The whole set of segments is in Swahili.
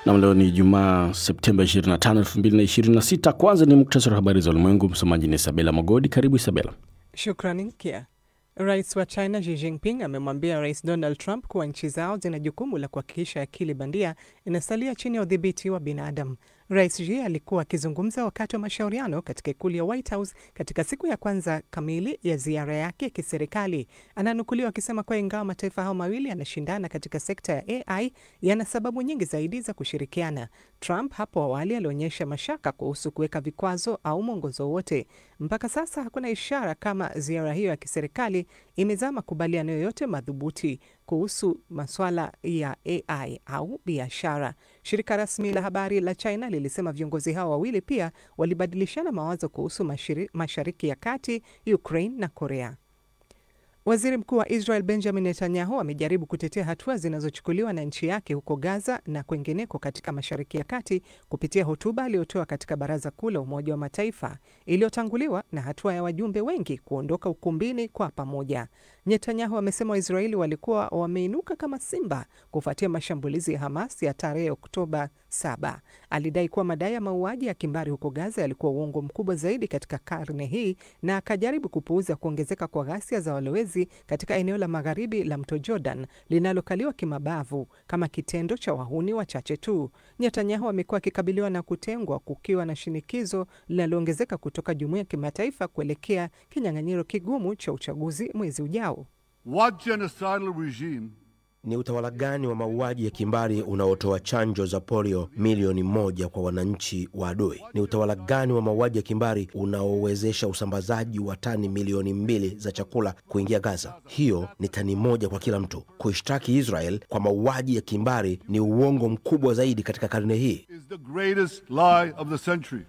Nam, leo ni Jumaa Septemba 25, 2026. Kwanza ni muktasari wa habari za ulimwengu. Msomaji ni Isabela Magodi. Karibu Isabela. Shukrani Kia. Rais wa China Xi Jinping amemwambia Rais Donald Trump kuwa nchi zao zina jukumu la kuhakikisha akili bandia inasalia chini ya udhibiti wa binadamu. Rais Xi alikuwa akizungumza wakati wa mashauriano katika ikulu ya White House katika siku ya kwanza kamili ya ziara yake ya kiserikali. Ananukuliwa akisema kuwa ingawa mataifa hayo mawili yanashindana katika sekta ya AI, yana sababu nyingi zaidi za kushirikiana. Trump hapo awali alionyesha mashaka kuhusu kuweka vikwazo au mwongozo wote. Mpaka sasa hakuna ishara kama ziara hiyo ya kiserikali imezaa makubaliano yoyote madhubuti kuhusu masuala ya AI au biashara. Shirika rasmi la habari la China lilisema viongozi hao wawili pia walibadilishana mawazo kuhusu mashiri, Mashariki ya Kati, Ukraine na Korea. Waziri Mkuu wa Israel Benjamin Netanyahu amejaribu kutetea hatua zinazochukuliwa na nchi yake huko Gaza na kwengineko katika Mashariki ya Kati kupitia hotuba aliyotoa katika Baraza Kuu la Umoja wa Mataifa iliyotanguliwa na hatua ya wajumbe wengi kuondoka ukumbini kwa pamoja. Netanyahu amesema Waisraeli walikuwa wameinuka kama simba kufuatia mashambulizi ya Hamas ya tarehe Oktoba 7. Alidai kuwa madai ya mauaji ya kimbari huko Gaza yalikuwa uongo mkubwa zaidi katika karne hii na akajaribu kupuuza kuongezeka kwa ghasia za walowezi katika eneo la magharibi la mto Jordan linalokaliwa kimabavu kama kitendo cha wahuni wachache tu. Netanyahu amekuwa akikabiliwa na kutengwa kukiwa na shinikizo linaloongezeka kutoka jumuiya ya kimataifa kuelekea kinyang'anyiro kigumu cha uchaguzi mwezi ujao. What genocidal regime Ni utawala gani wa mauaji ya kimbari unaotoa chanjo za polio milioni moja kwa wananchi wa adui? Ni utawala gani wa mauaji ya kimbari unaowezesha usambazaji wa tani milioni mbili za chakula kuingia Gaza? Hiyo ni tani moja kwa kila mtu. Kuishtaki Israel kwa mauaji ya kimbari ni uongo mkubwa zaidi katika karne hii. is the greatest lie of the century.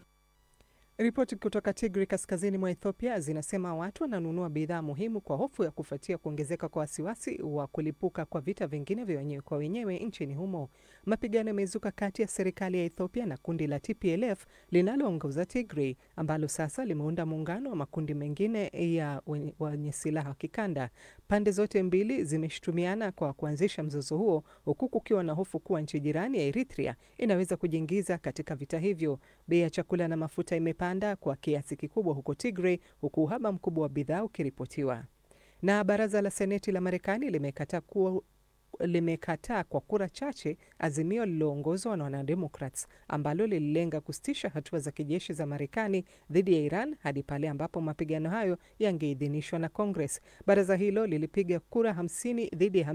Ripoti kutoka Tigri kaskazini mwa Ethiopia zinasema watu wananunua bidhaa muhimu kwa hofu ya kufuatia kuongezeka kwa wasiwasi wa kulipuka kwa vita vingine vya wenyewe kwa wenyewe nchini humo. Mapigano yamezuka kati ya serikali ya Ethiopia na kundi la TPLF linaloongoza Tigri ambalo sasa limeunda muungano wa makundi mengine ya wenye- wenye silaha wa kikanda. Pande zote mbili zimeshutumiana kwa kuanzisha mzozo huo huku kukiwa na hofu kuwa nchi jirani ya Eritrea inaweza kujiingiza katika vita hivyo. Bei ya chakula na mafuta imepanda kwa kiasi kikubwa huko Tigray, huku uhaba mkubwa wa bidhaa ukiripotiwa. Na baraza la seneti la Marekani limekataa kuwa limekataa kwa kura chache azimio lililoongozwa na wanademokrats ambalo lililenga kusitisha hatua za kijeshi za Marekani dhidi ya Iran hadi pale ambapo mapigano hayo yangeidhinishwa na Congress. Baraza hilo lilipiga kura 50 dhidi ya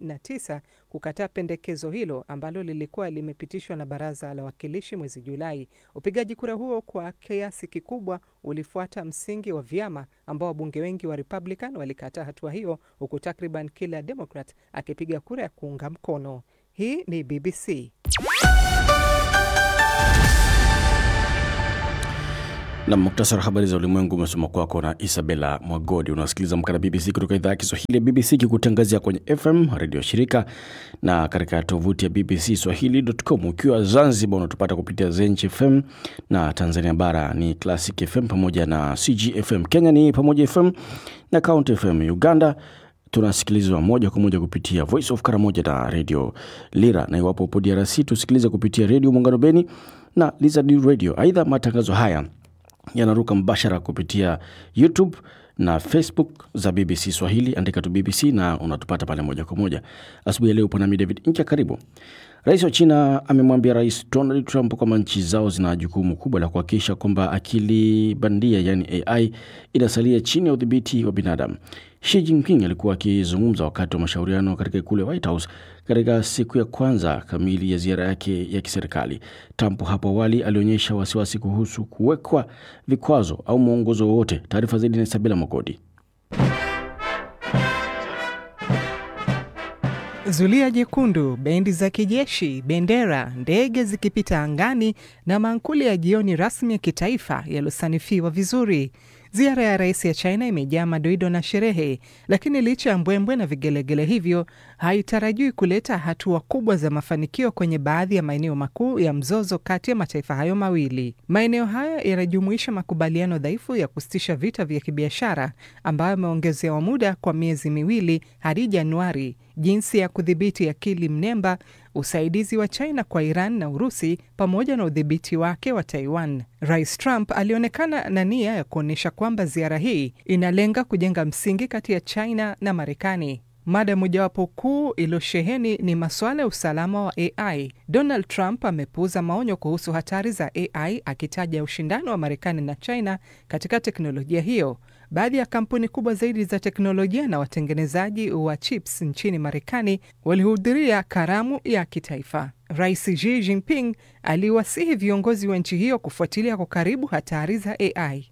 59 kukataa pendekezo hilo ambalo lilikuwa limepitishwa na baraza la wawakilishi mwezi Julai. Upigaji kura huo kwa kiasi kikubwa ulifuata msingi wa vyama ambao wabunge wengi wa Republican walikataa hatua hiyo huku takriban kila Democrat akipiga kura ya kuunga mkono. Hii ni BBC. na muktasari wa habari za ulimwengu umesoma kwako na Isabela Mwagodi. Unasikiliza mkana BBC kutoka idhaa ya Kiswahili ya BBC ikikutangazia kwenye FM redio shirika na katika tovuti ya BBC Swahili.com. Ukiwa Zanzibar unatupata kupitia Zench FM na Tanzania bara ni Classic FM pamoja na CGFM. Kenya ni Pamoja FM na Count FM. Uganda tunasikilizwa moja kwa moja kupitia Voice of Karamoja na Radio Lira, na iwapo upo DRC tusikilize kupitia Redio Muungano Beni na Lizard Radio. Aidha, matangazo haya yanaruka mbashara kupitia YouTube na Facebook za BBC Swahili. Andika tu BBC na unatupata pale moja kwa moja. Asubuhi ya leo upo nami David Inkia, karibu. Rais wa China amemwambia Rais Donald Trump kwamba nchi zao zina jukumu kubwa la kuhakikisha kwamba akili bandia yani AI inasalia chini ya udhibiti wa binadamu. Xi Jinping alikuwa akizungumza wakati wa mashauriano katika ikulu ya White House katika siku ya kwanza kamili ya ziara yake ya kiserikali. Trump hapo awali alionyesha wasiwasi kuhusu kuwekwa vikwazo au mwongozo wowote. Taarifa zaidi na Isabela Mogodi. Zulia jekundu, bendi za kijeshi, bendera, ndege zikipita angani na mankuli ya jioni rasmi ya kitaifa yaliyosanifiwa vizuri. Ziara ya rais ya China imejaa madoido na sherehe, lakini licha ya mbwembwe na vigelegele hivyo, haitarajiwi kuleta hatua kubwa za mafanikio kwenye baadhi ya maeneo makuu ya mzozo kati ya mataifa hayo mawili. Maeneo hayo yanajumuisha makubaliano dhaifu ya kusitisha vita vya kibiashara ambayo yameongezewa muda kwa miezi miwili hadi Januari, jinsi ya kudhibiti akili mnemba, usaidizi wa China kwa Iran na Urusi pamoja na udhibiti wake wa Taiwan. Rais Trump alionekana na nia ya kuonyesha kwamba ziara hii inalenga kujenga msingi kati ya China na Marekani. Mada mojawapo kuu iliyosheheni ni masuala ya usalama wa AI. Donald Trump amepuuza maonyo kuhusu hatari za AI akitaja ushindano wa Marekani na China katika teknolojia hiyo. Baadhi ya kampuni kubwa zaidi za teknolojia na watengenezaji wa chips nchini Marekani walihudhuria karamu ya kitaifa. Rais Xi Jinping aliwasihi viongozi wa nchi hiyo kufuatilia kwa karibu hatari za AI.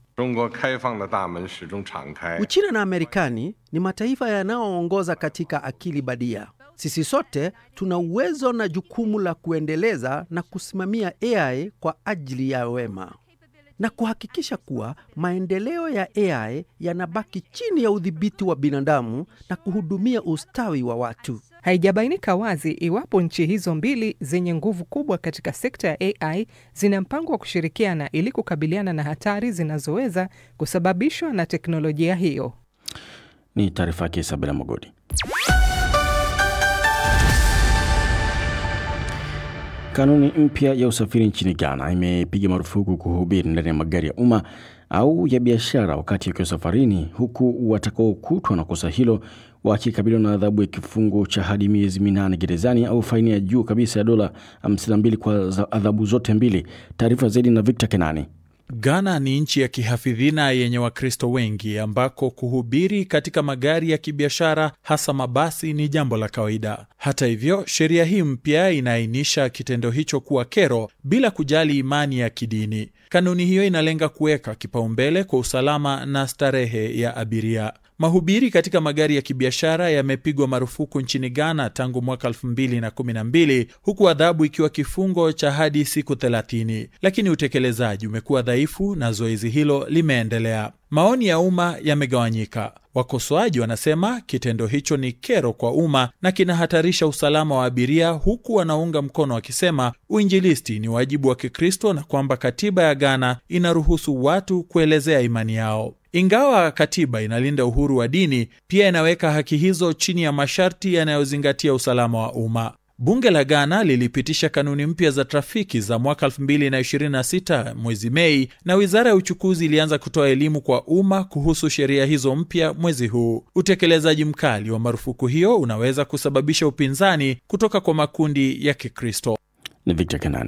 Uchina na Marekani ni mataifa yanayoongoza katika akili badia. Sisi sote tuna uwezo na jukumu la kuendeleza na kusimamia AI kwa ajili ya wema na kuhakikisha kuwa maendeleo ya AI yanabaki chini ya udhibiti wa binadamu na kuhudumia ustawi wa watu. Haijabainika wazi iwapo nchi hizo mbili zenye nguvu kubwa katika sekta ya AI zina mpango wa kushirikiana ili kukabiliana na hatari zinazoweza kusababishwa na teknolojia hiyo. Ni taarifa yake Isabela Mogodi. Kanuni mpya ya usafiri nchini Ghana imepiga marufuku kuhubiri ndani ya magari ya umma au ya biashara wakati wakiwa safarini, huku watakaokutwa na kosa hilo wakikabiliwa na adhabu ya kifungo cha hadi miezi minane gerezani au faini ya juu kabisa ya dola 52 kwa adhabu zote mbili. Taarifa zaidi na Victor Kenani. Ghana ni nchi ya kihafidhina yenye Wakristo wengi ambako kuhubiri katika magari ya kibiashara hasa mabasi ni jambo la kawaida. Hata hivyo, sheria hii mpya inaainisha kitendo hicho kuwa kero bila kujali imani ya kidini. Kanuni hiyo inalenga kuweka kipaumbele kwa usalama na starehe ya abiria. Mahubiri katika magari ya kibiashara yamepigwa marufuku nchini Ghana tangu mwaka 2012 huku adhabu ikiwa kifungo cha hadi siku 30, lakini utekelezaji umekuwa dhaifu na zoezi hilo limeendelea. Maoni ya umma yamegawanyika. Wakosoaji wanasema kitendo hicho ni kero kwa umma na kinahatarisha usalama wa abiria, huku wanaunga mkono wakisema uinjilisti ni wajibu wa Kikristo na kwamba katiba ya Ghana inaruhusu watu kuelezea imani yao. Ingawa katiba inalinda uhuru wa dini, pia inaweka haki hizo chini ya masharti yanayozingatia usalama wa umma. Bunge la Ghana lilipitisha kanuni mpya za trafiki za mwaka 2026 mwezi Mei, na wizara ya uchukuzi ilianza kutoa elimu kwa umma kuhusu sheria hizo mpya mwezi huu. Utekelezaji mkali wa marufuku hiyo unaweza kusababisha upinzani kutoka kwa makundi ya Kikristo. Ni Victor Kenani.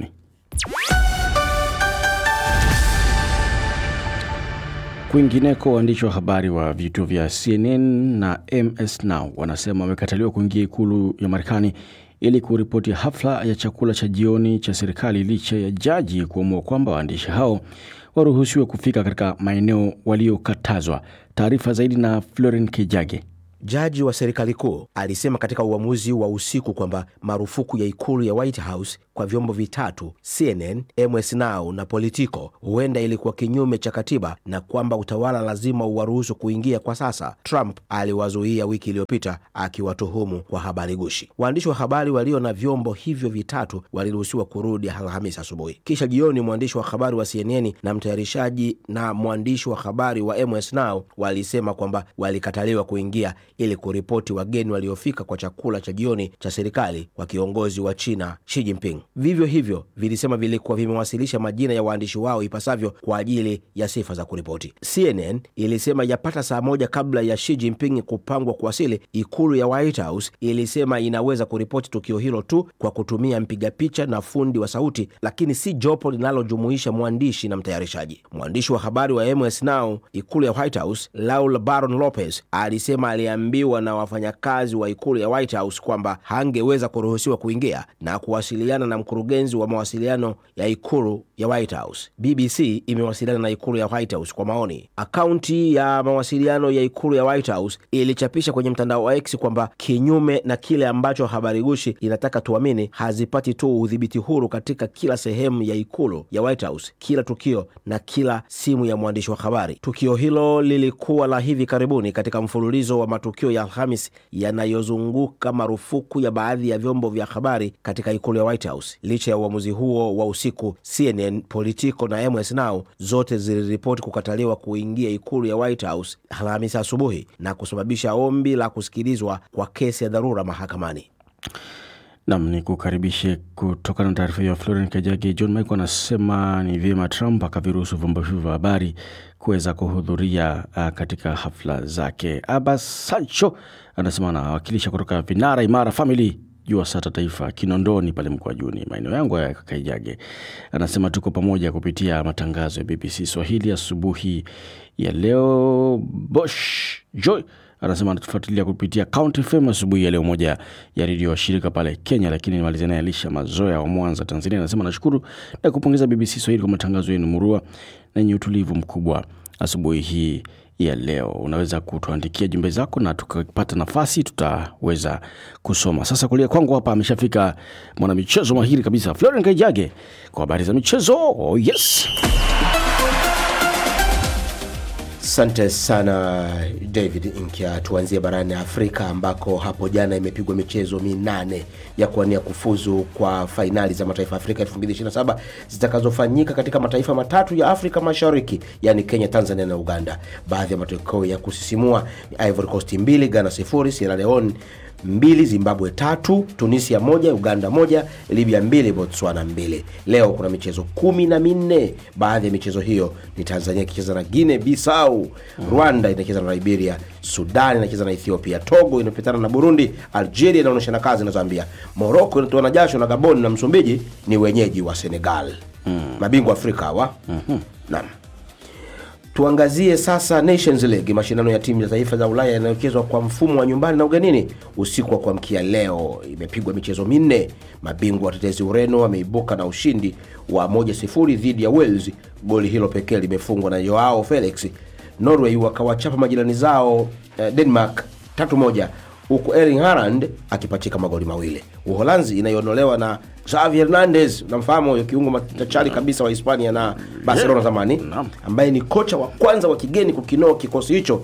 Kwingineko, waandishi wa habari wa vituo vya CNN na MS Now wanasema wamekataliwa kuingia ikulu ya Marekani ili kuripoti hafla ya chakula cha jioni cha serikali licha ya jaji kuamua kwamba waandishi hao waruhusiwe kufika katika maeneo waliokatazwa. Taarifa zaidi na Floren Kijage. Jaji wa serikali kuu alisema katika uamuzi wa usiku kwamba marufuku ya ikulu ya White House kwa vyombo vitatu CNN, MS Now na Politico huenda ilikuwa kinyume cha katiba na kwamba utawala lazima uwaruhusu kuingia kwa sasa. Trump aliwazuia wiki iliyopita akiwatuhumu kwa habari gushi. Waandishi wa habari walio na vyombo hivyo vitatu waliruhusiwa kurudi Alhamisi asubuhi. Kisha jioni, mwandishi wa habari wa CNN na mtayarishaji na mwandishi wa habari wa MS Now walisema kwamba walikataliwa kuingia ili kuripoti wageni waliofika kwa chakula cha jioni cha serikali kwa kiongozi wa China Xi Jinping. Vivyo hivyo vilisema vilikuwa vimewasilisha majina ya waandishi wao ipasavyo kwa ajili ya sifa za kuripoti. CNN ilisema yapata saa moja kabla ya Xi Jinping kupangwa kuwasili, ikulu ya White House ilisema inaweza kuripoti tukio hilo tu kwa kutumia mpiga picha na fundi wa sauti, lakini si jopo linalojumuisha mwandishi na mtayarishaji. Mwandishi wa habari wa MS Now ikulu ya White House Laura Baron Lopez alisema aliambiwa na wafanyakazi wa ikulu ya White House kwamba hangeweza kuruhusiwa kuingia na kuwasiliana na mkurugenzi wa mawasiliano ya ikulu ya White House. BBC imewasiliana na ikulu ya White House kwa maoni. Akaunti ya mawasiliano ya ikulu ya White House ilichapisha kwenye mtandao wa X kwamba kinyume na kile ambacho habari gushi inataka tuamini, hazipati tu udhibiti huru katika kila sehemu ya ikulu ya White House, kila tukio na kila simu ya mwandishi wa habari. Tukio hilo lilikuwa la hivi karibuni katika mfululizo wa matukio ya Alhamis yanayozunguka marufuku ya baadhi ya vyombo vya habari katika ikulu ya White House. Licha ya uamuzi huo wa usiku, CNN, Politico na MS Now zote ziliripoti kukataliwa kuingia ikulu ya White House Alhamisi asubuhi na kusababisha ombi la kusikilizwa kwa kesi ya dharura mahakamani. Nam ni kukaribishe kutokana na taarifa hiyo ya Florian Kajagi. John Michael anasema ni vyema Trump akaviruhusu vyombo hivyo vya habari kuweza kuhudhuria uh, katika hafla zake. Abbas Sancho anasema anawakilisha kutoka Vinara Imara Family jua sata taifa Kinondoni pale Mkwajuni, maeneo yangu ya Kaijage. Anasema tuko pamoja kupitia matangazo ya BBC Swahili asubuhi ya leo. Bosh Joy anasema anatufuatilia kupitia County FM asubuhi ya leo, moja ya redio washirika pale Kenya. Lakini nimalizia naye Alisha Mazoya wa Mwanza, Tanzania, anasema nashukuru na kupongeza BBC Swahili kwa matangazo yenu murua na yenye utulivu mkubwa asubuhi hii ya leo. Unaweza kutuandikia jumbe zako na tukapata nafasi tutaweza kusoma. Sasa kulia kwangu hapa ameshafika mwanamichezo mahiri kabisa Florian Kaijage kwa habari za michezo. Oh, yes. Asante sana David Nkya. Tuanzie barani Afrika ambako hapo jana imepigwa michezo minane ya kuwania kufuzu kwa fainali za mataifa ya Afrika 2027 zitakazofanyika katika mataifa matatu ya Afrika Mashariki, yaani Kenya, Tanzania na Uganda. Baadhi ya matokeo ya kusisimua ni Ivory Coast mbili, Ghana sifuri, Sierra Leone mbili, Zimbabwe tatu, Tunisia moja, Uganda moja, Libya mbili, Botswana mbili. Leo kuna michezo kumi na minne. Baadhi ya michezo hiyo ni Tanzania ikicheza na Guinea Bissau, Rwanda inacheza na Liberia, Sudan inacheza na Ethiopia, Togo inapitana na Burundi, Algeria inaonyeshana kazi na Zambia, Morocco inatoana jasho na Gabon na Msumbiji ni wenyeji wa Senegal. Mabingwa Afrika hawa. Naam. Tuangazie sasa Nations League, mashindano ya timu za taifa za Ulaya yanayochezwa kwa mfumo wa nyumbani na ugenini. Usiku wa kuamkia leo imepigwa michezo minne. Mabingwa watetezi Ureno wameibuka na ushindi wa 1-0 dhidi ya Wales. Goli hilo pekee limefungwa na Joao Felix. Norway wakawachapa majirani zao eh, Denmark tatu moja huku Erling Haaland akipachika magoli mawili. Uholanzi inayoondolewa na Xavi Hernandez, namfahamu huyo kiungo machachari kabisa wa Hispania na Barcelona zamani, ambaye ni kocha wa kwanza wa kigeni kukinoa kikosi hicho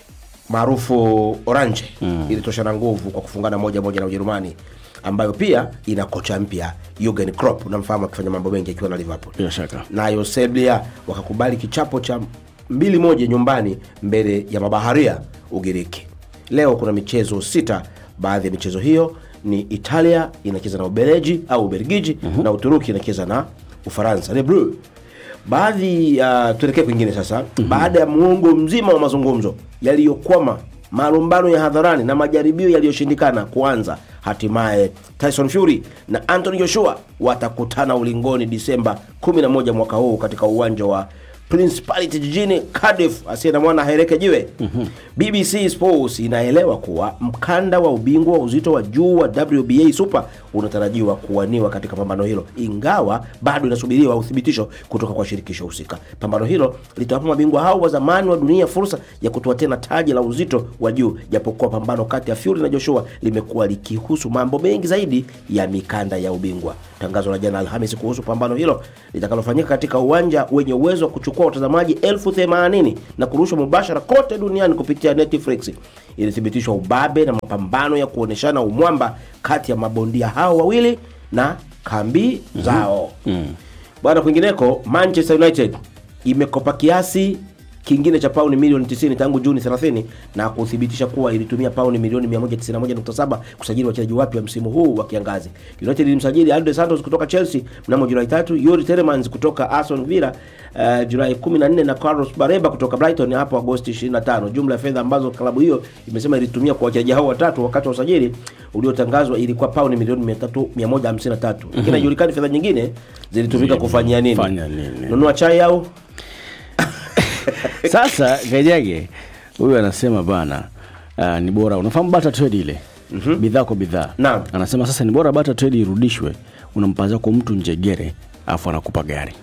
maarufu Orange ilitosha na nguvu kwa kufungana moja moja na Ujerumani ambayo pia ina kocha mpya Jurgen Klopp, unamfahamu akifanya mambo mengi akiwa na Liverpool Bila shaka nayo Serbia wakakubali kichapo cha mbili moja nyumbani mbele ya mabaharia Ugiriki. Leo kuna michezo sita. Baadhi ya michezo hiyo ni Italia inacheza na Ubeleji au Ubelgiji na Uturuki inacheza na Ufaransa Le Bleu. Baadhi ya tuelekee kwingine sasa. Baada ya muongo mzima wa mazungumzo yaliyokwama, malumbano ya hadharani na majaribio yaliyoshindikana kuanza, hatimaye Tyson Fury na Anthony Joshua watakutana ulingoni Disemba 11 mwaka huu katika uwanja wa Principality jijini Cardiff. Asiye na mwana haereke jiwe. BBC Sports inaelewa kuwa mkanda wa ubingwa wa uzito wa juu wa WBA Super unatarajiwa kuwaniwa katika pambano hilo, ingawa bado inasubiriwa uthibitisho kutoka kwa shirikisho husika. Pambano hilo litawapa mabingwa hao wa zamani wa dunia fursa ya kutoa tena taji la uzito wa juu, japokuwa pambano kati ya Fury na Joshua limekuwa likihusu mambo mengi zaidi ya mikanda ya ubingwa. Tangazo la jana Alhamisi kuhusu pambano hilo litakalofanyika katika uwanja wenye uwezo wa kuchukua watazamaji elfu themanini na kurushwa mubashara kote duniani kupitia Netflix ilithibitishwa ubabe na mapambano ya kuoneshana umwamba kati ya mabondia hao wawili na kambi zao. Bwana, kwingineko Manchester United imekopa kiasi kingine cha pauni milioni 90 tangu Juni 30 na kuthibitisha kuwa ilitumia pauni milioni 191.7 kusajili wachezaji wapya msimu huu wa kiangazi. United ilimsajili Aldo Santos kutoka Chelsea mnamo Julai 3, Yuri Telemans kutoka Aston Villa uh, Julai 14 na Carlos Bareba kutoka Brighton hapo Agosti 25. Jumla ya fedha ambazo klabu hiyo imesema ilitumia kwa wachezaji hao watatu wakati wa usajili uliotangazwa ilikuwa pauni milioni 300 153. Lakini haijulikani fedha nyingine zilitumika kufanyia nini. Fanya nini? Nunua chai au Sasa Kajage huyu anasema bana, uh, ni bora unafahamu barter trade ile bidhaa kwa bidhaa. Naam. Anasema sasa ni bora barter trade irudishwe, unampa zako mtu njegere afu anakupa gari.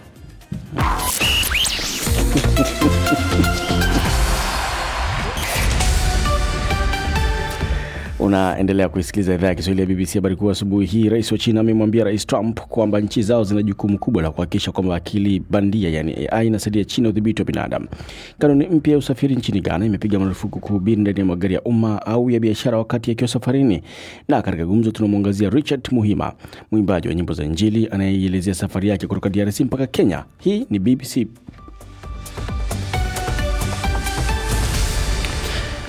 Unaendelea kuisikiliza idhaa ya Kiswahili ya BBC. Habari kuu asubuhi hii, rais wa China amemwambia rais Trump kwamba nchi zao zina jukumu kubwa la kuhakikisha kwamba akili bandia, yani AI, inasaidia China udhibiti wa binadamu. Kanuni mpya ya usafiri nchini Ghana imepiga marufuku kuhubiri ndani ya magari ya umma au ya biashara wakati akiwa safarini. Na katika gumzo tunamwangazia Richard Muhima, mwimbaji wa nyimbo za Injili anayeielezea safari yake kutoka DRC mpaka Kenya. Hii ni BBC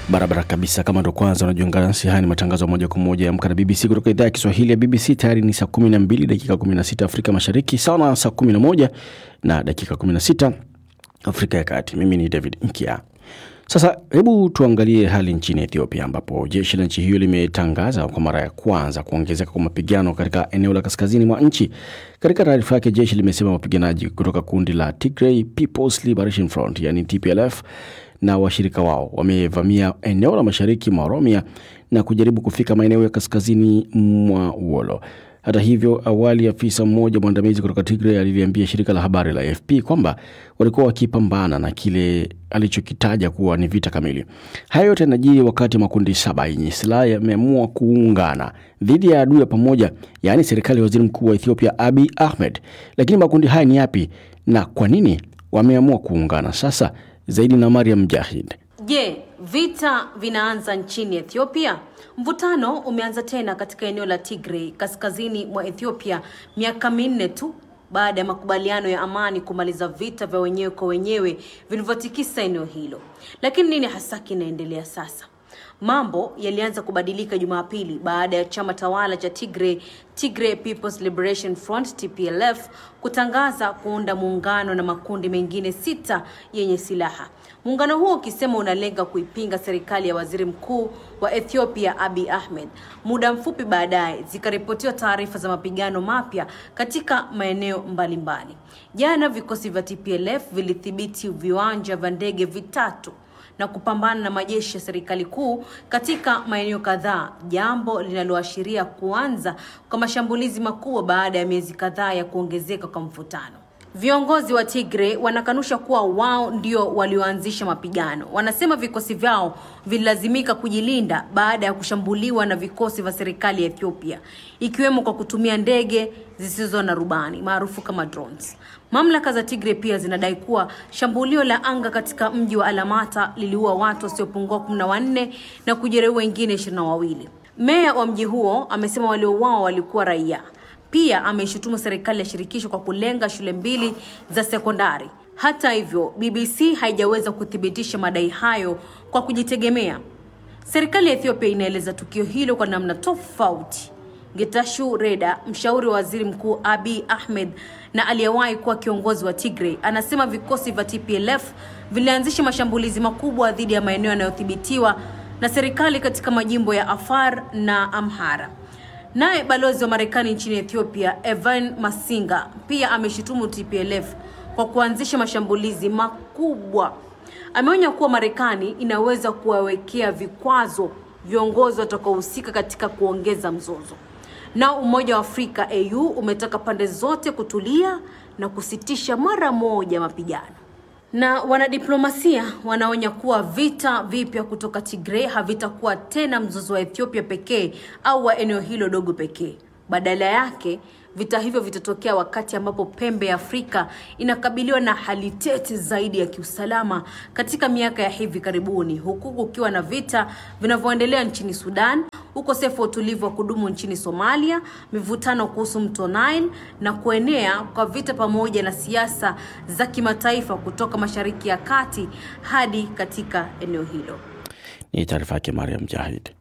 Barabara kabisa. Kama ndo kwanza unajiunga nasi, haya ni matangazo moja kwa moja ya Amka na BBC kutoka idhaa ya Kiswahili ya BBC. Tayari ni saa 12 dakika 16 Afrika Mashariki, sawa na saa 11 na dakika 16 Afrika ya Kati. Mimi ni David Nkia. Sasa hebu tuangalie hali nchini Ethiopia ambapo jeshi la nchi hiyo limetangaza kwa mara ya kwanza kuongezeka kwa mapigano katika eneo la kaskazini mwa nchi. Katika taarifa yake, jeshi limesema wapiganaji kutoka kundi la Tigray People's Liberation Front yani TPLF na washirika wao wamevamia eneo la mashariki mwa Oromia na kujaribu kufika maeneo ya kaskazini mwa Wolo. Hata hivyo, awali afisa mmoja mwandamizi kutoka Tigray aliliambia shirika la habari la AFP kwamba walikuwa wakipambana na kile alichokitaja kuwa ni vita kamili. Haya yote yanajiri wakati makundi saba yenye silaha yameamua kuungana dhidi ya adui ya pamoja, yaani serikali ya waziri mkuu wa Ethiopia Abiy Ahmed. Lakini makundi haya ni yapi na kwa nini wameamua kuungana sasa? Zaidi na Mariam Mjahid. Je, vita vinaanza nchini Ethiopia? Mvutano umeanza tena katika eneo la Tigray kaskazini mwa Ethiopia miaka minne tu baada ya makubaliano ya amani kumaliza vita vya wenyewe kwa wenyewe vilivyotikisa eneo hilo. Lakini nini hasa kinaendelea sasa? Mambo yalianza kubadilika Jumapili baada ya chama tawala cha Tigray, Tigray People's Liberation Front TPLF, kutangaza kuunda muungano na makundi mengine sita yenye silaha. Muungano huo ukisema unalenga kuipinga serikali ya waziri mkuu wa Ethiopia Abiy Ahmed. Muda mfupi baadaye zikaripotiwa taarifa za mapigano mapya katika maeneo mbalimbali. Jana vikosi vya TPLF vilithibiti viwanja vya ndege vitatu na kupambana na majeshi ya serikali kuu katika maeneo kadhaa, jambo linaloashiria kuanza kwa mashambulizi makubwa baada ya miezi kadhaa ya kuongezeka kwa mvutano. Viongozi wa Tigray wanakanusha kuwa wao ndio walioanzisha mapigano. Wanasema vikosi vyao vililazimika kujilinda baada ya kushambuliwa na vikosi vya serikali ya Ethiopia, ikiwemo kwa kutumia ndege zisizo na rubani maarufu kama drones. Mamlaka za Tigray pia zinadai kuwa shambulio la anga katika mji wa Alamata liliua watu wasiopungua kumi na wanne na kujeruhi wengine ishirini na wawili. Meya wa mji huo amesema waliouawa walikuwa raia. Pia ameishutumu serikali ya shirikisho kwa kulenga shule mbili za sekondari. Hata hivyo, BBC haijaweza kuthibitisha madai hayo kwa kujitegemea. Serikali ya Ethiopia inaeleza tukio hilo kwa namna tofauti. Getachew Reda, mshauri wa waziri mkuu Abiy Ahmed na aliyewahi kuwa kiongozi wa Tigray, anasema vikosi vya TPLF vilianzisha mashambulizi makubwa dhidi ya maeneo yanayodhibitiwa na serikali katika majimbo ya Afar na Amhara. Naye balozi wa Marekani nchini Ethiopia Evan Masinga pia ameshutumu TPLF kwa kuanzisha mashambulizi makubwa. Ameonya kuwa Marekani inaweza kuwawekea vikwazo viongozi watakaohusika katika kuongeza mzozo. Na Umoja wa Afrika AU umetaka pande zote kutulia na kusitisha mara moja mapigano. Na wanadiplomasia wanaonya kuwa vita vipya kutoka Tigray havitakuwa tena mzozo wa Ethiopia pekee au wa eneo hilo dogo pekee. Badala yake, vita hivyo vitatokea wakati ambapo pembe ya Afrika inakabiliwa na hali tete zaidi ya kiusalama katika miaka ya hivi karibuni, huku kukiwa na vita vinavyoendelea nchini Sudan, ukosefu wa utulivu wa kudumu nchini Somalia, mivutano kuhusu mto Nile na kuenea kwa vita pamoja na siasa za kimataifa kutoka Mashariki ya Kati hadi katika eneo hilo. Ni taarifa yake Mariam Jahid.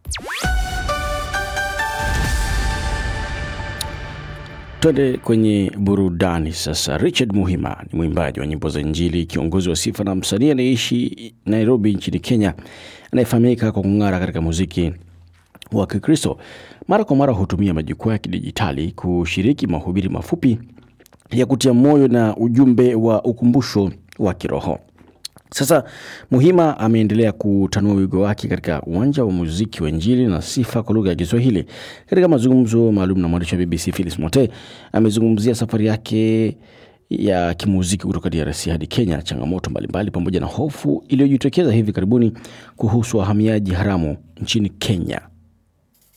Twende kwenye burudani sasa. Richard Muhima ni mwimbaji wa nyimbo za Injili, kiongozi wa sifa na msanii anayeishi Nairobi nchini Kenya, anayefahamika kwa kung'ara katika muziki wa Kikristo. Mara kwa mara hutumia majukwaa ya kidijitali kushiriki mahubiri mafupi ya kutia moyo na ujumbe wa ukumbusho wa kiroho. Sasa Muhima ameendelea kutanua wigo wake katika uwanja wa muziki wa Injili na sifa kwa lugha ya Kiswahili. Katika mazungumzo maalum na mwandishi wa BBC Phyllis Mote, amezungumzia safari yake ya kimuziki kutoka DRC hadi Kenya, changamoto mbalimbali, pamoja na hofu iliyojitokeza hivi karibuni kuhusu wahamiaji haramu nchini Kenya.